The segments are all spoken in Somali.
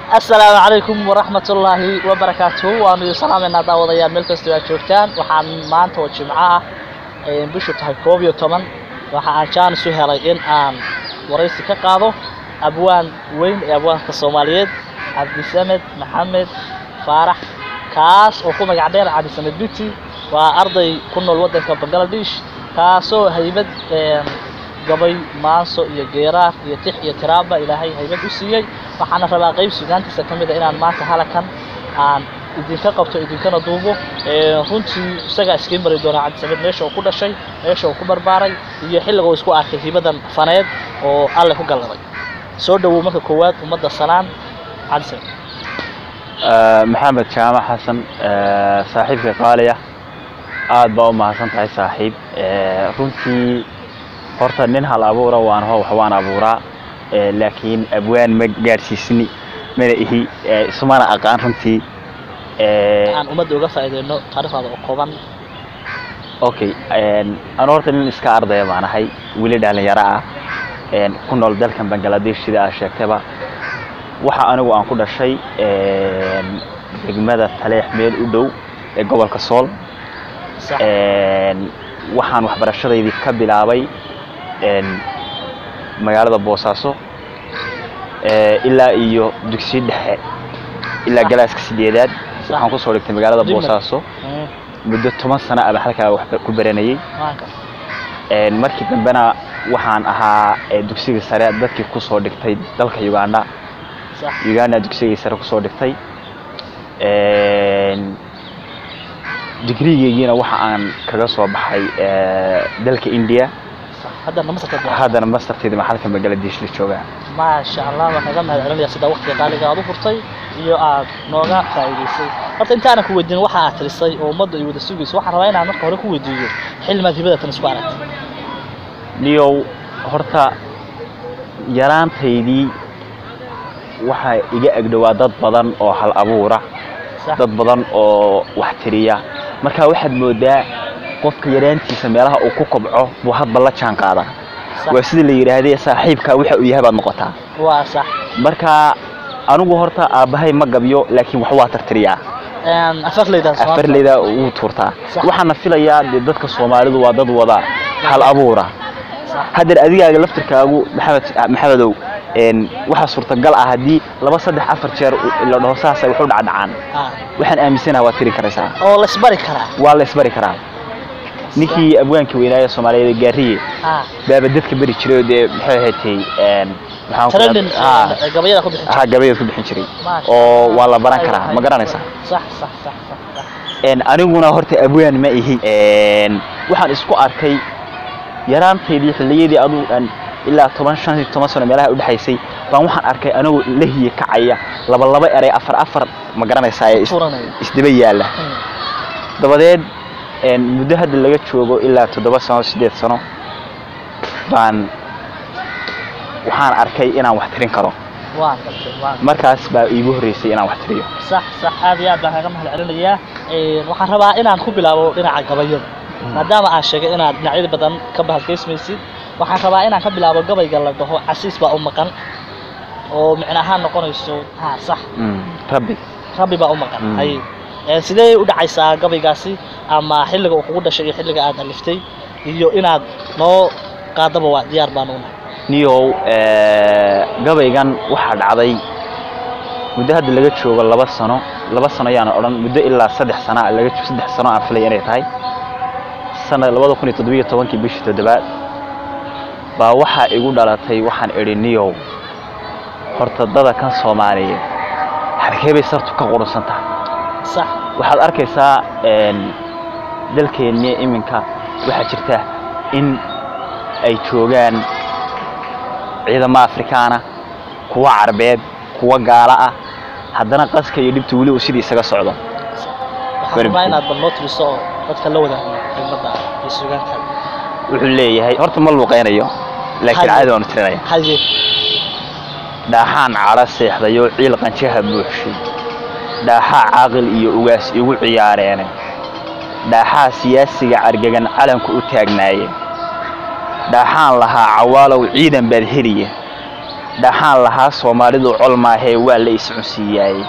asalaamu calaykum waraxmat ullaahi wabarakaatuhu waanu idin salaameynaa daawadayaal meel kastoo aad joogtaan waxaan maanta oo jimco ah ay bishu tahay koob iyo toban waxa aan jaanis u helay in aan waraysi ka qaado abwaan weyn ee abwaanka soomaaliyeed cabdisamed maxamed faarax kaas oo ku magac dheer cabdisamed biti waa arday ku nool waddanka bangaladesh kaasoo haybad gabay maanso iyo geeraar iyo tix iyo tiraaba ilaahay haybad u siiyey waxaana rabaa qayb sugaantiisa ka mid a inaan maanta halakan aan idinka qabto idinkana duubo runtii isagaa iskiin bari doonaa cabdisamed meesha uu ku dhashay meesha uu ku barbaaray iyo xilliga uu isku arkay hibadan faneed oo alle ku galladay soo dhowow marka koowaad ummadda sanaan cabdisamed maxamed jaamac xasan saaxiibka qaaliya aad baa u mahadsan tahay saaxiib runtii horta nin hal abuura waan ho wax waan abuuraa laakiin abwaan ma gaadhsiisni mana ihi isumana aqaan runtii aan ummadda uga faa'iideyno taariikhdaada oo kooban okay anu horta nin iska ardaya baan ahay weli dhalinyaro ah ku nool dalkan bangaladesh sida aad sheegtayba waxa anigu aan ku dhashay degmada taleex meel u dhow ee gobolka sool waxaan waxbarashadaydii ka bilaabay magaalada boosaaso ilaa iyo dugsiyo dhexe ilaa galaaska sideedaad waxaan kusoo dhigtay magaalada boosaaso muddo toban sano aba halkaa wax ku baranayey markii dambena waxaan ahaa dugsiga sare dadkii kusoo dhigtay dalka uganda uganda dugsigii sare kusoo dhigtay digrigeygiina waxa aan kaga soo baxay dalka india haddana masterteeda maxalka bangaladesh la joogaa maasha allah waan kaga mahad celinaya sida waqtiga qaaliga aad u furtay iyo aad nooga faa'iidaysay horta intaanan ku weydiin waxa aad tirisay oo ummadda ay wada sugayso waxaan rabaa inaan marka hore ku weydiiyo xilmaad hibadatan isku aragtay niyow horta yaraantaydii waxaa iga agdhowaa dad badan oo hal abuura dad badan oo wax tiriya marka waxaad moodaa qofka yaraantiisa meelaha uu ku kobco buu hadba la jaan qaadaa waa sida la yidhaahdee saaxiibka waxa uu yahay baad noqotaa waa sax marka anigu horta aabbahay ma gabyo laakiin wax waa tartiriyaa afarleyda wuu tuurtaa waxaana filayaa dee dadka soomaalidu waa dad wada hal abuura haddeer adigaaga laftirkaagu maxamed maxamedow waxaa suurtagal ah haddii laba saddex afar jeer la dhaho saasay wax u dhacdhacaan waxaan aaminsanaha waad tiri karaysaa oo la isbari karaa waa la isbari karaa ninkii abwaankii weynaaye soomaaliyeed gaariye baaba dadka beri jiray oo dee maxay ahaydtay gabayada ku bixin ha gabayad ku bixin jiray oo waa la baran karaa ma garanaysaa sax sax sax sax aniguna horta abwaan ma ihi waxaan isku arkay yaraantaydii xilliyadii aduu aan ilaa toban shan iyo toban sano meelaha udhexaysay baan waxaan arkay anigoo lahiye kacaya laba laba eray afar afar ma garanaysaa ee isdaba yaalla dabadeed muddo hadda laga joogo ilaa toddoba sano siddeed sano baan waxaan arkay inaan wax tirin karo markaas baa iigu horreysay inaan wax tiriyo sax sax aad iyo aad baan kaga mahad celinayaa waxaan rabaa inaan ku bilaabo dhinaca gabayada maadaama aan sheegay inaad dhinacyada badan ka bahadkaysmaysid waxaan rabaa inaan ka bilaabo gabayga la dhaho casiis baa u maqan oo micno ahaan noqonayso ha sax rabbi rabbi baa u maqan hay sidee u dhacaysaa gabaygaasi ama xilliga uu kugu dhashay iyo xilliga aad aliftay iyo inaad noo qaadaba waa diyaar baan unahay niyow gabaygan waxaa dhacday muddo hadda laga joogo laba sano laba sano yaana odhan muddo ilaa saddex sana laga saddex sano aan filaya inay tahay sanad labada kun iyo toddobiyo tobankii bishii toddobaad baa waxaa igu dhalatay waxaan idhi niyow horta dada kan soomaaliyeed halkee bay sartu ka qurunsan tahay sax waxaad arkaysaa dalkeenni iminka waxaa jirta in ay joogaan ciidamo afrikaana kuwa carbeed kuwa gaala ah haddana qaska iyo dhibta weli uu sidii isaga socdo waxaan rabaa inaad bal noo tiriso oo dadka la wadaagno xigmadda iyo sugaantaada wuxuu leeyahay horta ma luuqaynayo laakiin caadi waanu tirinaya haye dhaaxaan cadho seexdayoo ciil qanjaha buuxshay dhaaxaa caaqil iyo ugaas igu ciyaareene dhaaxaa siyaasiga cargagan calanku u taagnaaye dhaaxaan lahaa cawaalow ciidan baad heliye dhaxaan lahaa soomaalidu col maahee waa la iscunsiiyaaye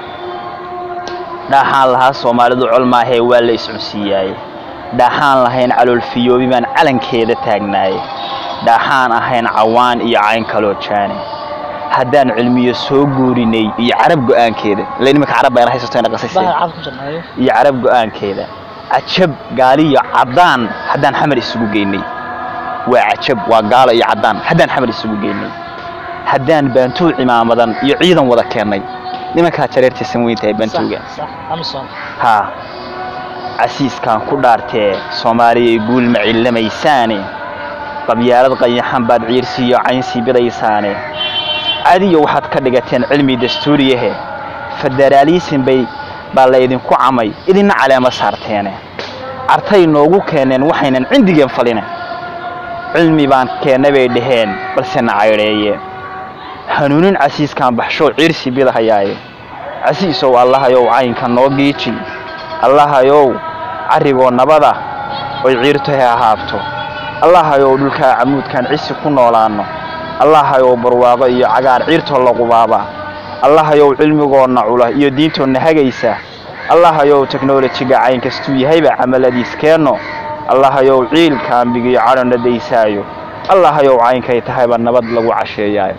dhaxaan lahaa soomaalidu col maahee waa la iscunsiiyaaye dhaxaan lahayn caloolfiyoobi baan calankeeda taagnaaye dhaxaan ahayn cawaan iyo cayn kaloo jaane haddaan cilmiyo soo guurinay iyo carab go-aankeeda ila nimanka carab bayna haysato ina qasaysa bahal cad ku jirnaayo iyo carab go-aankeeda cajab gaaliyo caddaan haddaan xamar isugu geynay waa cajab waa gaalo iyo caddaan haddaan xamar isugu geynay haddaan baantuug cimaamadan iyo ciidan wada keennay nimankaa jareertii samweynta ee baantuuga sax sax amison haa casiiskaan ku dhaartee soomaaliyay guul ma cillamaysaane qabyaalad qayaxan baad ciirsiiyo caynsii bidaysaane cadiyo waxaad ka dhigateen cilmi dastuuriyahe federaaliisin bay baa laydinku camay idinna caleemo saarteene cartay noogu keeneen waxaynan cindigeen faline cilmi baan keenna bay dhaheen balse na caydheeye hanuunin casiiskaan baxshow ciirsi bidahayaaye casiisow allahayow caynka noo giiji allahayow carrigoo nabada oy ciirtohe ahaabto allahayow dhulkaa camuudkaan cisi ku noolaanno allahayow barwaaqo iyo cagaar ciirtoo laqubaaba allahayow cilmigoonna cula iyo diintoonna hagaysa allahayow teknolojiga cayn kastuu yahayba camaladiis keenno allahayow ciilka ambigiyo cadhonna daysaayo allahayow caynkay tahayba nabad lagu casheeyaayo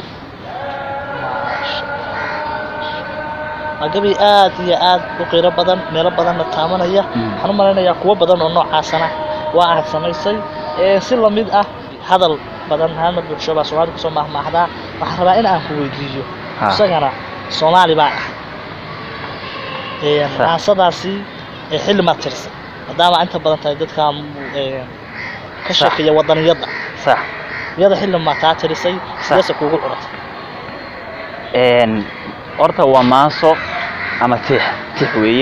waa gabi aad iyo aad u qiiro badan meelo badanna taabanaya Mm. waxaan u malaynayaa kuwo badan oo noocaasana waa aad samaysay ee si lamid ah hadal badan haalmar bulsho baa soomaalida kusoo mahmaahdaa waxaan rabaa in aan ku weydiiyo Ha. isagana soomaali baa ah Ee, Sa- maasadaasi ee xilli maad tirisay maadaama inta badan tahay dadka ee, ka Sax. sheekeeya wadaniyadda sax iyada xilli maa taa tirisay sideese kuugu curatay een horta waa maanso ama tix tix weeye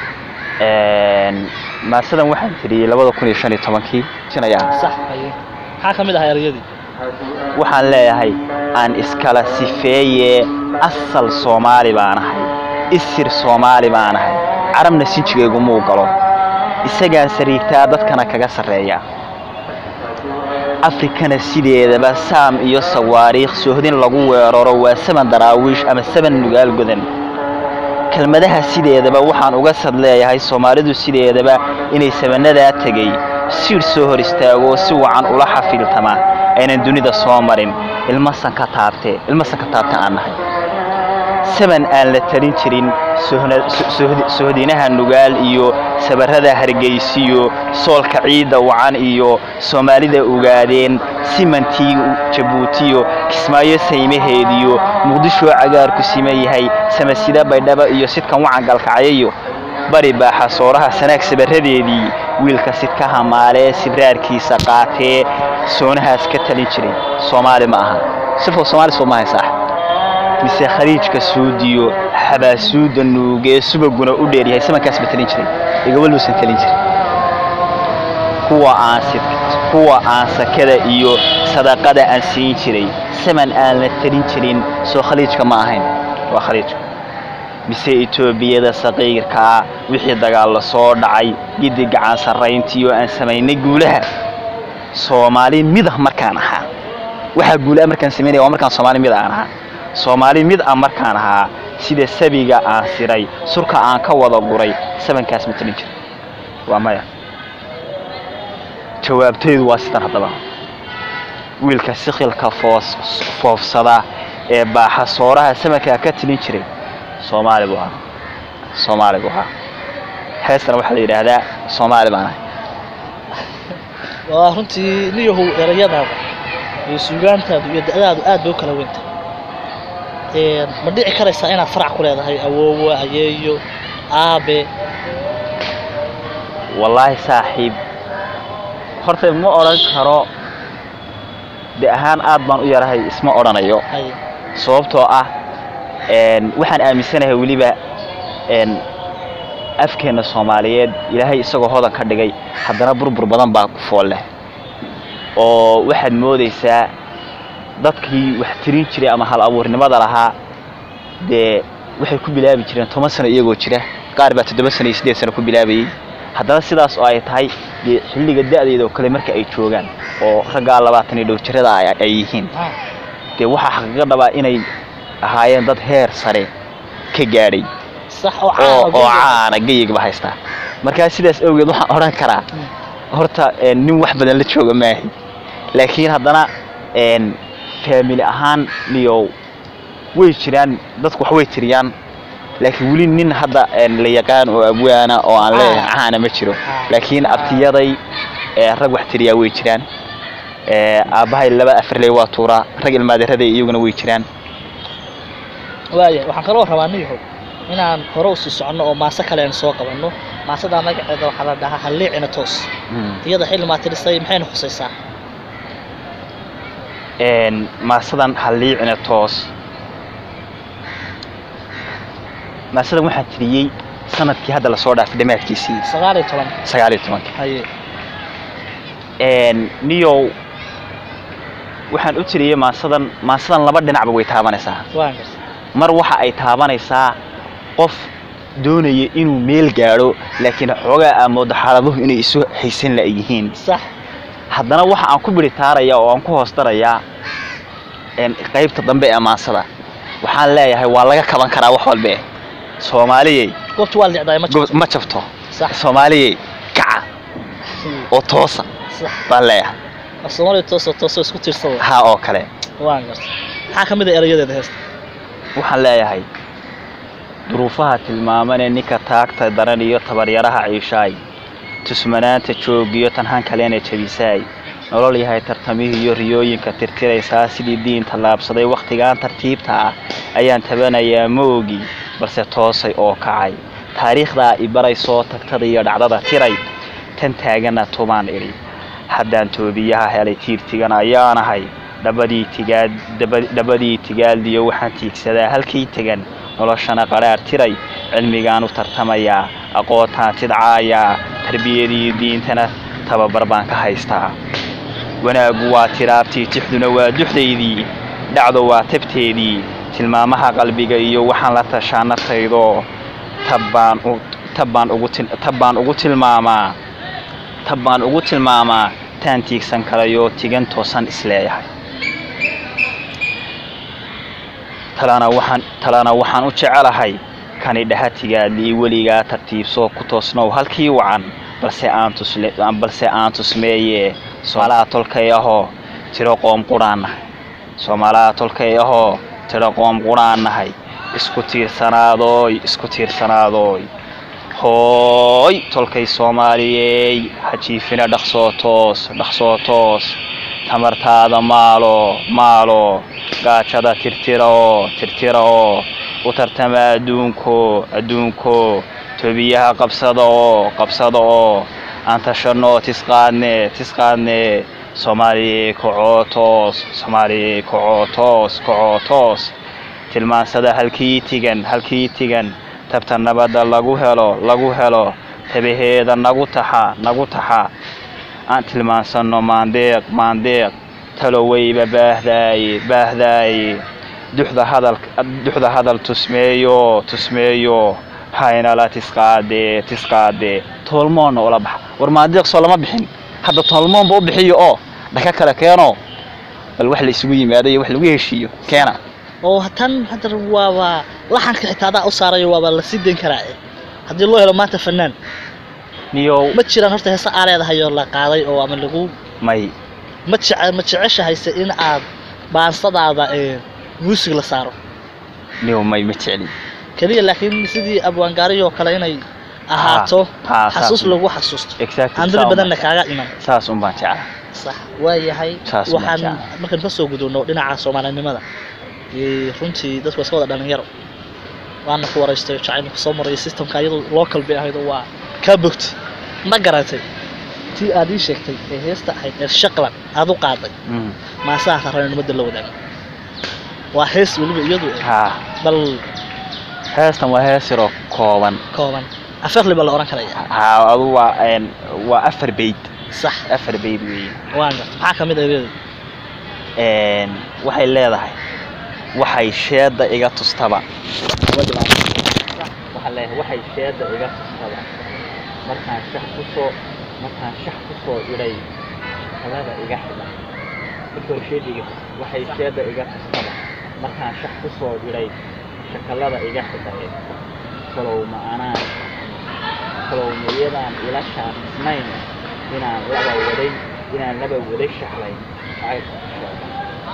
een maasadan waxaan tiriyey labada kun iyo shan iyo tobankii sinayaa sax haye maxaa ka mid ahaa erayadii waxaan leeyahay aan iskala sifeeye asal soomaali baan ahay isir soomaali baan ahay carabna sinjigaygu muu galo isagaan sariigtaa dadkana kaga sarreeya afrikana sideedaba saam iyo sawaariikh sohdin lagu weeraro waa saban daraawiish ama saban nugaal godan kelmadaha sideedaba waxaan uga sad leeyahay soomaalidu sideedaba inay sabanadaa tegey siir soo hor istaago si wacan ula xafiiltama aynan dunida soo marin ilma sanka taabte ilma sanka taabte aan nahay saban aan la talin jirin sohna- so- sohdi- sohdinaha nugaal iyo sabarrada hargeysiyo soolka ciidda wacan iyo soomaalida ogaadeen simantii jabuutiyo kismaayo saymaheediyo muqdishoo cagaarku siman yahay samasida baydhaba iyo sidkan wacan galkacyayo bari baaxa sooraha sanaag sabaradeedii wiilka sidkaha maalee sibraarkiisa qaatee soonahaas ka talin jiray soomaali ma aha sifo soomaali soo maahay saax mise khaliijka suudiyo xabaasuuda nuugee subaguna u dheeryahay samankaas ba talin jiray igawalbuusan talin jirin kuwa aan sid- kuwa aan sakada iyo sadaqada aan siin jiray saman aan la talin jirin soo khaliijka ma ahayn waa khaliijka mise etoobiyada saqiirkaa wixii dagaallo soo dhacay giddi gacan sarrayntiyo aan samaynay guulaha soomaali mid ah markaan ahaa waxaa guulaa markaan samaynaya waa markaan soomaali mid aan ahaa soomaali mid ah markaan ahaa sida sabiga aan siray surka aan ka wada guray sabankaas ma talin jira waa maya jawaabtaydu waa sidan haddaba wiilka sikhilka foos foofsada ee baaxa sooraha samankaa ka tilin jiray soomaali buu ahaa soomaali buu ahaa heestana waxaa la yidhaahdaa soomaali baan ahay waa runtii niyahow erayadaada iyo suugaantaadu iyo da'daadu aad bay u kala weynta ma dhici karaysaa inaad farac ku leedahay awoowo ayeeyo aabe wallaahi saaxiib horta ma odhan karo de ahaan aad baan u yarahay isma odhanayo hay sababtoo ah een, waxaan aaminsanahay weliba een, afkeenna soomaaliyeed ilaahay isagoo hodan ka dhigay haddana burbur badan baa ku fool leh oo waxaad moodaysaa dadkii wax tirin jiray ama hal abuurnimada lahaa dee waxay ku bilaabi jireen toban sano iyagoo jira qaar baa toddoba sano iyo siddeed sano ku bilaabayey haddana sidaas oo ay tahay dee xilliga da'deeda oo kale marka ay joogaan oo raggaa labaatan iyo dhow jirada ay ay yihiin Ah, dee waxaa xaqiiqa dhabaa inay ahaayeen dad heer sare ka gaadhay sax oo oo caan oo caana geyigba haystaa markaa sidaas awgeed waxaan odhan karaa horta een, nin wax badan la jooga maahi laakiin haddana een, faamili ahaan niyo way jiraan dadku wax way tiriyaan laakiin weli nin hadda een, la yaqaan oo abwaana oo aan leeyahay caana ma jiro Ah. laakiin abtiyaday ee, rag wax tiriyaa way jiraan ee, aabbahay laba afarley waa tuuraa rag ilmaadiraday iyaguna way jiraan waaya waxaan kaloo rabaa niyahow inaan hore usii soconno oo maaso kale aan soo qabanno maasadaa magaceeda waxaa la dhahaa halliicina toos iyada xilli maa tirisay maxayna khusaysaa een, maasadan halliicina toos maasadan waxaa tiriyey sanadkii hadda lasoo dhaafay dhammaadkiisii sagaal iyo toban sagaal iyo tobanka haye een, niyow waxaan u tiriyey maasadan maasadan laba dhinacba way taabanaysaa waan garta mar waxa ay taabanaysaa qof doonaya inuu meel gaadho laakiin xoogaa aa moodo xaaladuhu inay isu haysan la yihiin sax haddana waxa aan ku biritaaraya oo aan ku hoos darayaa een, qaybta dambe ee maansada waxaan leeyahay waa laga kaban karaa wax walbe soomaaliyey goobta waa licdaay ma go- jirto ma jabto sax soomaaliyey kaca oo toosa sax baan leeyahay af soomaaliya toosoo toosoo isku tiirsada haa oo kale waan garta maxaa ka mid a erayadeeda heesta waxaan leeyahay duruufaha tilmaamanee ninka taagta daran iyo tabaryaraha ciishaay tusmanaanta joogiyo tanhan kalena jabisaay nolol yahay tartamihii iyo riyooyinka tirtiraysaa sidii diin tallaabsaday wakhtigan tartiibta ah ayaan tabanayaa ma ogi balse toosay oo kacay taariikhdaa i baray soo tagtada iyo dhacdada tiray tan taagana tubaan idhi haddaan toobiyaha helay tiirtigan ayaanahay dhabadii tigaad daba- dhabadii tigaaldiyo waxaan tiigsadaa halkay tegan noloshana qadhaar tiray cilmigaan u tartamayaa aqoontaan tidcaayaa tarbiyadii diintana tababar baan ka haystaa wanaaggu waa tiraabtii tixduna waa duxdaydii dhacdo waa tabteedii tilmaamaha qalbiga iyo waxaan la tashaa naftaydo tabbaan u tabbaan ugu til- tabbaan ugu tilmaamaa tabbaan ugu tilmaamaa taan tiigsan karayoo tigan toosan isleeyahay talana waxaan talana waxaan u jecelahay kani dhahatigaadii weligaa tartiibsoo ku toosnow halkii wacan balse aan tusle balse aan tusmeeye soomaalaha tolkay ahoo tiro qoom quraan nahay soomaalaha tolkay ahoo tiro qoom quraan nahay isku tiirsanaadoy isku tiirsanaadoy hooy tolkay soomaaliyey hajiifina dhaqsoo toos dhaqsoo toos tamartaada maalo maalo gaajada tirtira oo tirtira oo u tartama adduunko adduunko tobiyaha qabsada oo qabsada oo aan tashanno tisqaadne tisqaadne soomaaliye kacoo toos soomaaliye kacoo toos kacoo toos tilmaansada halkii tigan halkii tigan tabta nabadda lagu helo lagu helo tabaheeda nagu taxa nagu taxa aan tilmaansanno maandeeq maandeeq taloweyba baahdaaye baahdaaye duxda hadal duxda hadal tusmeeyo tusmeeyo haynala tisqaadee tisqaadee toolmoonna ula baxa war maandeeq soo lama bixin hadda toolmoonba u bixiyo oo dhaka kale keeno bal wax la isugu yimaado iyo wax lagu heshiiyo keena oo tan hadda waaba laxanka xitaa adaa u saarayo waaba la sii dayn karaa haddii loo helo maanta fanaan niyow ma jiraan horta heese aa leedahay oo la qaaday oo ama lagu may ma jece ma jeceshahayse in aad baansadaada ee muusig la saaro niyow may ma jecli keliya laakiin sidii abwaangaariyoo kale inay ahaato ha, saas xasuus un. lagu xasuusto exactly aan dad saa badanna un- kaaga iman saas un baan jeclaa sax waayahay Saas uma waxaan jecla. markaan ka soo gudubno dhinaca soomaalinimada ee runtii dadku waa iska wada dhalinyaro waana ku waraystayo jacaylka soo maraya systemka iyadoo local bay ahayd oo waa kaa bogtay ma garatay tii aad ii sheegtay ee heesta ahayd ee shaqlan aad u qaaday Mm. maasaha raranimada la wadaago waa hees weliba iyadu eh, ha bal heestan waa hees yaroo kooban kooban afarli baa la oran karaya ha adu waa een, waa afar bayd sax afar bayd weeye waan garta maxaa ka mid ah iyada Een, waxay leedahay waxay sheeda iga tustaba waxaa leeyahay waxay sheeda iga tustaba markaan shax kusoo markaan shax kusoo idhay talada iga xidha korshediga waxay sheeda iga kastaba markaan shax ku soo dhidhay shakallada iga xidahay kalow ma anaan kalow mayadaan ila shaaqisnayn inaan laba waday inaan laba waday shaxlay jacaylka ku sheegan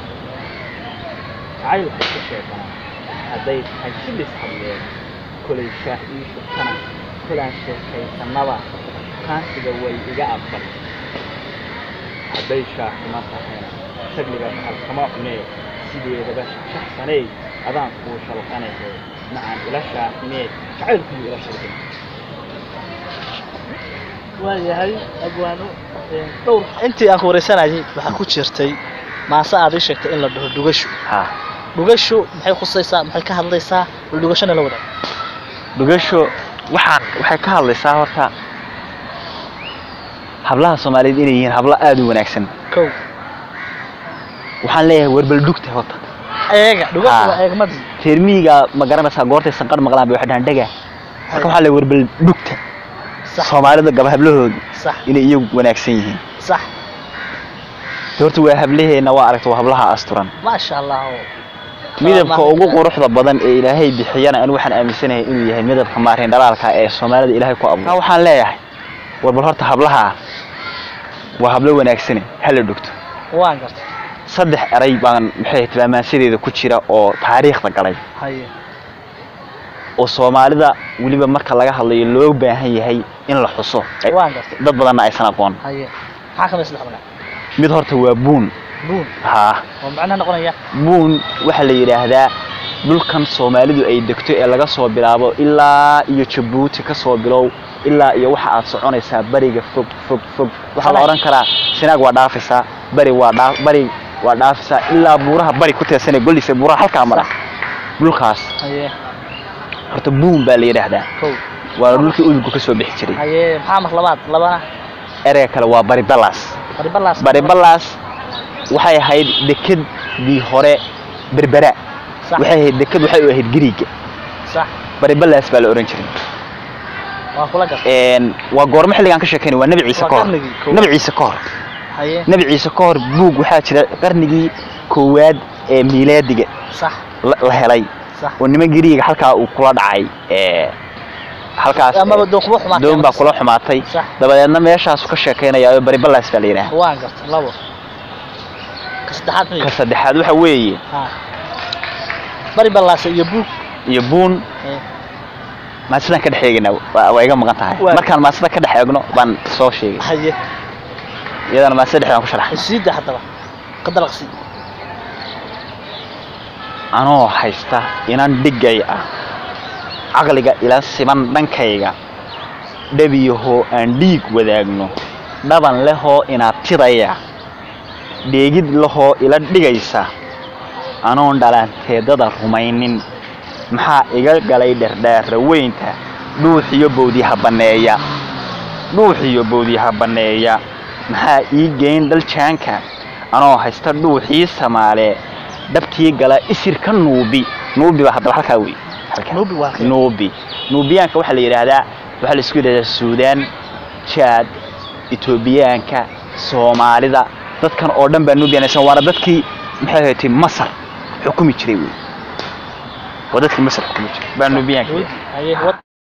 jacaylka ku sheegana hadday tahay silis hadleen kolay shaah ii shubtana kolaan sheekaysanaba kaansiga way iga aqbal hadday shaahuma tahayna shagliga halkama cunee sideedaba shaxsaney adaan kuu shalqanahe macaan ila shaahinee jacaylkuu ila shirgin waayahay abwaano dhowr intii aan ku wareysanayay waxaa ku jirtay maase aad ii sheegtay in la dhaho dhugasho ha dhugasho maxay khusaysaa maxay ka hadlaysaa bal dhugashona la wadaag dhugasho waxaan waxay ka hadlaysaa horta hablaha soomaaliyeed inay yihiin hablo aada u wanaagsan kow waxaan leeyahay warbal dhugta horta eega dhugasho Ah. waa eegmadii reer miyiga ma garanaysaa goortay sanqar maqlaan bay waxay dhahaan dhega marka waxaa leeyahay warbal dhugta sax soomaalida gaba hablahoodu sax inay iyagu wanaagsan yihiin sax De horta waa hablaheenna waa aragta waa hablaha asturan maasha allah midabka ugu quruxda badan ee ilaahay bixiyana anigu waxaan aaminsanahay inuu yahay midabka maareen dhalaalka ee soomaalida ilaahay ku abuuray waxaan leeyahay war bal horta hablaha waa hablo wanaagsane hala dhugto waan gartay saddex eray baan maxay tilmaamaansideeda ku jira oo taariikhda galay haye oo soomaalida weliba marka laga hadlayo loo baahan yahay in la xuso Ay- waan gartay dad badanna aysan aqoon haye maxaa kamid saddex magac mid horta waa buun buun haa oo macnaha noqonaya buun waxaa la yidhaahdaa dhulkan soomaalidu ay degto ee laga soo bilaabo ilaa iyo jabuuti ka soo bilow ilaa iyo waxa aad soconaysaa bariga fog fog fog waxaa la Salax. odhan karaa sinaag waa dhaafaysaa bari waa dhaa bari waa dhaafaysaa ilaa buuraha bari ku teersanee goldhiisa buuraha halkaa mara dhulkaas haye horta buun baa la yidhaahdaa kow waana dhulkii udugku ka soo bixi jiray haye maxaa mar labaad labana ereyga kale waa bari ballaas bari ballaas bari ballaas waxay ahayd dekedii hore berbera sax waxay ahayd deked waxay u ahayd giriiga sax bari ballaas baa la ohan jiray waan kula gartay een waa goormo xilligaan ka sheekeynay waa nebi ciise Waa ka hor qarnigii koowaad. nebi ciise ka hor haye nebi ciise ka hor buug waxaa jira qarnigii koowaad ee miilaadiga sax la la helay sax oo niman giriiga halkaa uu kula dhacay ee halkaas amaba doon kuba xumaatay doon baa ama- kula xumaatay sax dabadeedna meeshaasu ka sheekeynaya oo bari ballaas baa la yidhaha waan gartay labo ka saddexaad ka miya saddexaad waxa weeye ha bari ballaasa iyo buug iyo buun ee, maasidan ka dhex eegaynaa waa waa iga maqan tahay Waa. markaan maasida ka dhex eegno baan soo sheegay haye iyadana maasida dhex baan ku sharaxay isiida haddaba ka dalaqsi anoo haysta inan dhigay ah caqliga ila siman dhankayga dhebiyahoo aan dhiig wadaagno dhaban lehoo inaabtidaya dheegid lahoo ila dhigaysa anoon dhalanteedada rumaynin maxaa iga galay dherdheera weynta dhuuxiyo bowdyaha banneeya dhuuxiyo bowdyaha banneeya maxaa ii geyn dhaljaanka anoo haysta dhuuxii samaalee dhabkii gala isirka nuubi nuubi baa haddaba halkaa wey halkaa. Nuubi waa halkee? nuubi nuubiyaanka waxaa la yidhaahdaa waxaa la isku yidhahdaa suudaan jaad etoobiyaanka soomaalida dadkan oo dhan baa nuubiyanaysan waana dadkii maxay ahayd masar xukumi jiray wey waa dadkii masar xukumi jiray baa nuubiyaanka haye wad